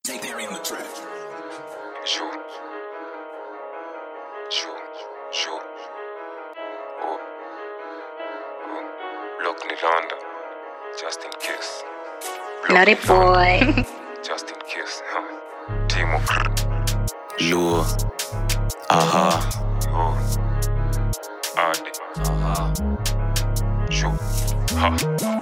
Take there in the track. Sure. Sure. Sure. Oh. Oh. Lock Nilanda. Just in case. Block Naughty Nilanda. boy. Just in case. Huh. Timo. Luo. Aha. Oh. Adi. Sure. Ha.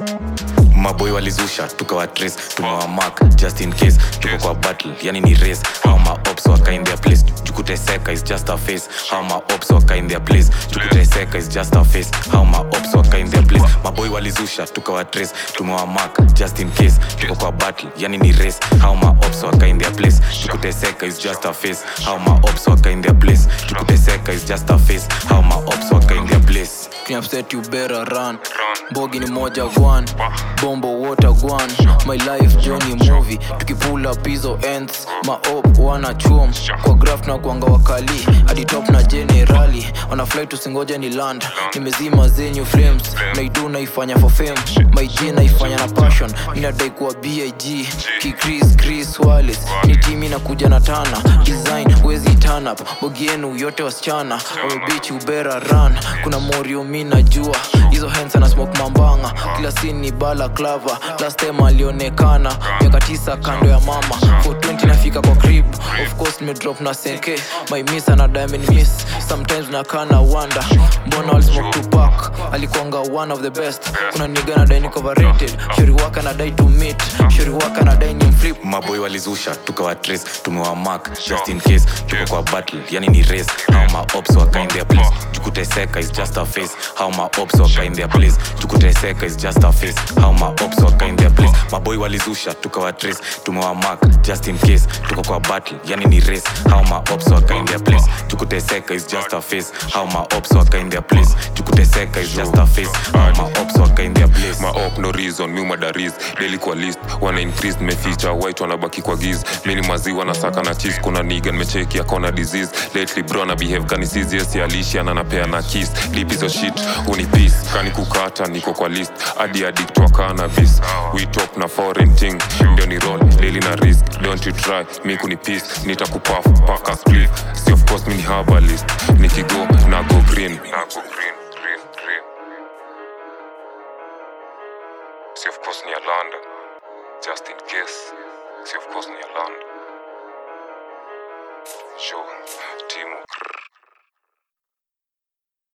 maboy walizusha tukawa trace tumewa mark just in case tuko kwa battle yani ni race how ma ops waka in their place jukuteseka is just a face how ma ops waka in their place jukuteseka is just a face how ma ops waka in their place maboy walizusha tukawa trace tumewa mark just in case tuko kwa battle yani ni race how ma ops waka in their place jukuteseka is just a face how ma ops waka in their place jukuteseka is just a face how ma ops waka in their place upset you better run bogi ni moja gwan bombo water gwan my life journey movie tukipull up hizo ends maop wana chuom kwa graph na kuanga wakali hadi top na generali wana fly tusingoja ni land nimezima zenyu frames naidu naifanya for fame my g naifanya na passion minadai kuwa big kikris chris wales ni timi nakuja na tana design wezi turn up bogi yenu yote wasichana wamebichi ubera run kuna morio mi najua hizo hens ana smoke mambanga kila sin ni bala clava last time alionekana miaka tisa kando ya mama 420 nafika kwa crib of course nimedrop na senke my miss ana diamond miss sometimes nakaa na wanda mbona walismoke tupak alikuanga one of the best kuna niga na dai niko overrated shori waka na dai to meet shori waka na dai ni mflip maboy walizusha tukawa trace tumewa mark just in case tuko kwa battle yani ni race how ma ops waka in their place jukuteseka is just a face how ma ops waka in their place jukuteseka is just a face how ma ops waka in their place maboy walizusha tukawa trace tumewa mark just in case tuko kwa battle yani ni race how ma ops waka in their place jukuteseka is just a face how ma ops waka in their place jukuteseka is just a face how ma ops waka in their place maop no reason mi madaris daily kwa list wana increase nimeficha white wanabaki kwa giz mini maziwa na saka na cheese kuna niga nimecheki akona disease lately bro na behave kani serious alishi ananapea na kiss deep hizo shit huni peace kani kukata niko kwa list hadi addict wa cannabis we talk na foreign thing ndio ni roll daily na risk don't you try mi kuni peace nitakupaf paka spliff si of course mi ni herbalist nikigo na go green na go green green green Si of course ni Alanda. Just in case. Si of course ni Alanda. Sure. Timu. Grrr.